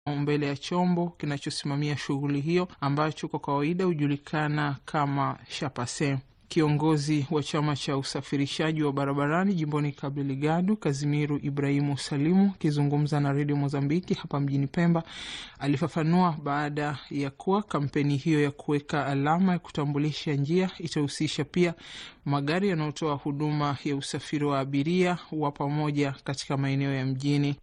mbele ya chombo kinachosimamia shughuli hiyo ambacho kwa kawaida hujulikana kama Shapase. Kiongozi wa chama cha usafirishaji wa barabarani jimboni Cabo Delgado, Kazimiru Ibrahimu Salimu, akizungumza na redio Mozambiki hapa mjini Pemba, alifafanua baada ya kuwa kampeni hiyo ya kuweka alama ya kutambulisha njia itahusisha pia magari yanayotoa huduma ya usafiri wa abiria wa pamoja katika maeneo ya mjini.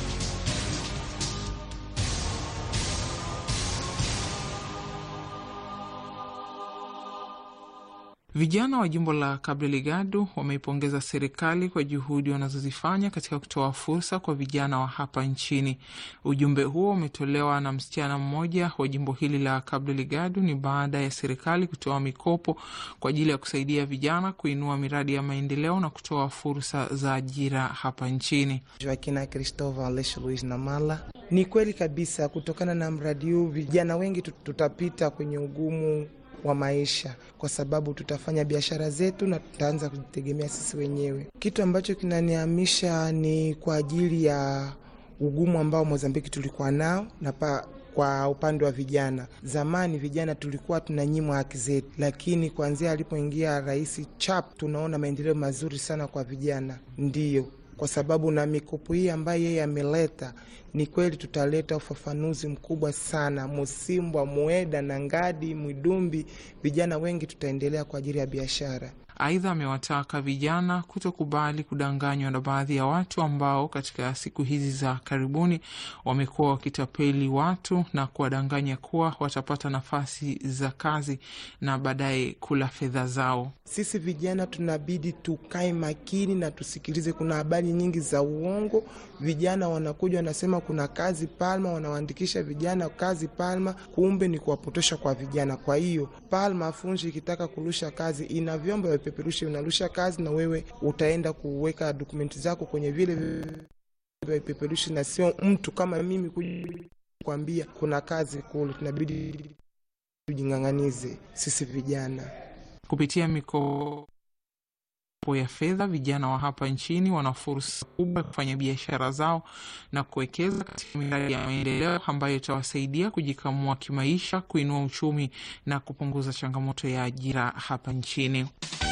Vijana wa jimbo la Cabo Delgado wameipongeza serikali kwa juhudi wanazozifanya katika kutoa fursa kwa vijana wa hapa nchini. Ujumbe huo umetolewa na msichana mmoja wa jimbo hili la Cabo Delgado. Ni baada ya serikali kutoa mikopo kwa ajili ya kusaidia vijana kuinua miradi ya maendeleo na kutoa fursa za ajira hapa nchini. Joaquina Cristóvão Aleixo Luiz Namala. Ni kweli kabisa, kutokana na mradi huu vijana wengi tutapita kwenye ugumu wa maisha kwa sababu tutafanya biashara zetu na tutaanza kujitegemea sisi wenyewe. Kitu ambacho kinanihamisha ni kwa ajili ya ugumu ambao Mozambiki tulikuwa nao na pa kwa upande wa vijana, zamani vijana tulikuwa tunanyimwa haki zetu, lakini kuanzia alipoingia Rais Chap tunaona maendeleo mazuri sana kwa vijana. Ndiyo, kwa sababu na mikopo hii ambayo yeye ameleta, ni kweli tutaleta ufafanuzi mkubwa sana. Musimbwa, Mueda na Ngadi, Mwidumbi, vijana wengi tutaendelea kwa ajili ya biashara. Aidha, amewataka vijana kutokubali kudanganywa na baadhi ya watu ambao katika siku hizi za karibuni wamekuwa wakitapeli watu na kuwadanganya kuwa watapata nafasi za kazi na baadaye kula fedha zao. Sisi vijana tunabidi tukae makini na tusikilize. Kuna habari nyingi za uongo, vijana wanakuja wanasema kuna kazi Palma, wanawaandikisha vijana kazi Palma, kumbe ni kuwapotosha kwa vijana. Kwa hiyo Palma Funji ikitaka kurusha kazi ina vyombo vya vipeperushi, unarusha kazi na wewe utaenda kuweka dokumenti zako kwenye vile vya vipeperushi, na sio mtu kama mimi kukwambia kuna kazi kule. Tunabidi tujing'ang'anize sisi vijana kupitia mikopo ya fedha. Vijana wa hapa nchini wana fursa kubwa ya kufanya biashara zao na kuwekeza katika miradi ya maendeleo ambayo itawasaidia kujikamua kimaisha, kuinua uchumi na kupunguza changamoto ya ajira hapa nchini.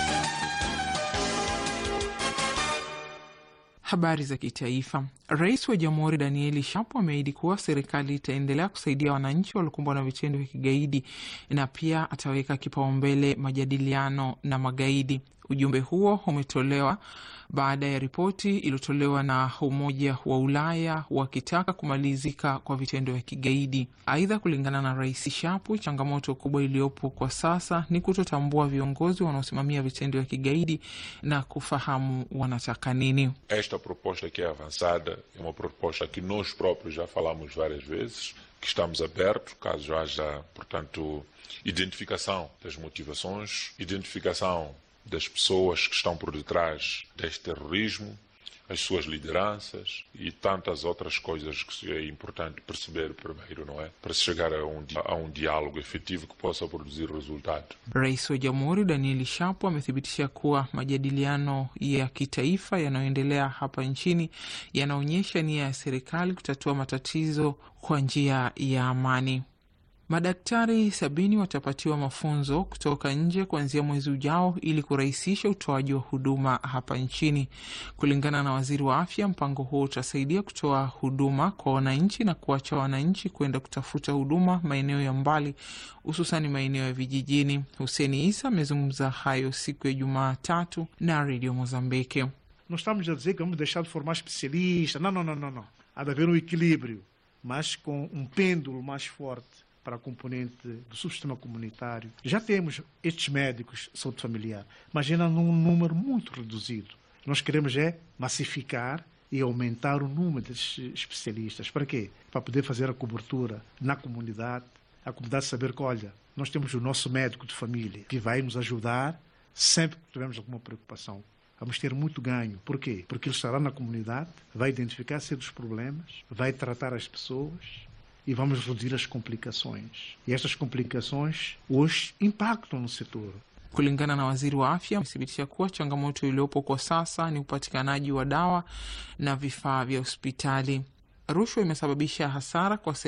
Habari za kitaifa. Rais wa Jamhuri Danieli Shapo ameahidi kuwa serikali itaendelea kusaidia wananchi waliokumbwa na vitendo vya kigaidi na pia ataweka kipaumbele majadiliano na magaidi. Ujumbe huo umetolewa baada ya ripoti iliyotolewa na Umoja wa Ulaya wakitaka kumalizika kwa vitendo vya kigaidi. Aidha, kulingana na Rais Shapu, changamoto kubwa iliyopo kwa sasa ni kutotambua viongozi wanaosimamia vitendo vya kigaidi na kufahamu wanataka nini. Esta proposta que é avançada é uma proposta que nós próprios já falamos várias vezes que estamos abertos caso haja, portanto, identificação das motivações, identificação das pessoas que estão por detrás deste terrorismo, as suas lideranças e tantas outras coisas que é importante perceber primeiro, não é? Para se chegar a um, a um diálogo efetivo que possa produzir resultado. Rais wa Jamhuri Danieli Shapo amethibitisha kuwa majadiliano ya kitaifa yanayoendelea hapa nchini yanaonyesha nia ya serikali kutatua matatizo kwa njia ya amani. Madaktari sabini watapatiwa mafunzo kutoka nje kuanzia mwezi ujao ili kurahisisha utoaji wa huduma hapa nchini. Kulingana na waziri wa afya, mpango huo utasaidia kutoa huduma kwa wananchi na kuacha wananchi kwenda kutafuta huduma maeneo ya mbali, hususani maeneo ya vijijini. Huseni Isa amezungumza hayo siku ya Jumatatu na redio Mozambiki. Não estamos a dizer que vamos deixar de formar especialistas. Não, não, não, não, não. Há de haver um equilíbrio, mas com um pêndulo mais forte para a componente do subsistema comunitário. Já temos estes médicos de saúde familiar, mas ainda num número muito reduzido. Nós queremos é massificar e aumentar o número desses especialistas. Para quê? Para poder fazer a cobertura na comunidade, a comunidade saber que, olha, nós temos o nosso médico de família que vai nos ajudar sempre que tivermos alguma preocupação. Vamos ter muito ganho. Por quê? Porque ele estará na comunidade, vai identificar certos problemas, vai tratar as pessoas, e vamos reduzir as complicações. E estas complicações hoje impactam no setor. Kulingana na waziri wa afya, amethibitisha kuwa changamoto iliyopo kwa sasa ni upatikanaji wa dawa na vifaa vya hospitali. rushwa imesababisha hasara kwa